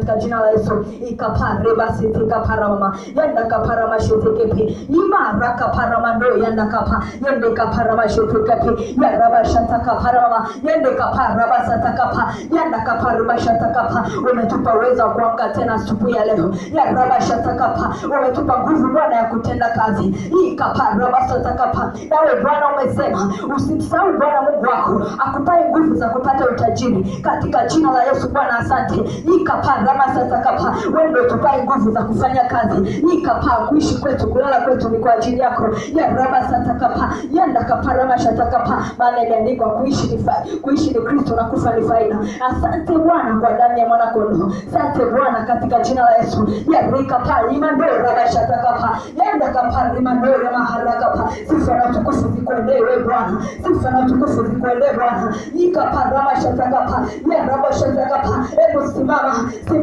katika jina la Yesu ikapare basi tikaparama yanda kaparama shetekepe imara kaparama ndo yanda kapa yende kaparama shetekepe yaraba shata kaparama yende kaparaba sata kapa yanda kaparama shata kapa umetupa uwezo wa kuamka tena asubuhi ya leo yaraba shata kapa umetupa nguvu Bwana ya kutenda kazi hii kaparaba sata kapa nawe Bwana umesema usimsahau Bwana Mungu wako akupae nguvu za kupata utajiri katika jina la Yesu Bwana asante ikaparama sasa kapa wewe ndio tupae nguvu za kufanya kazi ikapaa kuishi kwetu kulala kwetu ni kwa ajili yako ya raba sasa kapa yanda kaparama shata kapa maana imeandikwa kuishi ni fa, kuishi ni Kristo na kufa ni faida asante Bwana kwa damu ya mwana kondoo asante Bwana katika jina la Yesu ya rika pa imando raba shata kapa yanda kapa imando ya mahala kapa sifa na utukufu zikuendee wewe Bwana sifa na utukufu zikuendee Bwana ikaparama shata kapa ya raba shata kapa hebu simama simama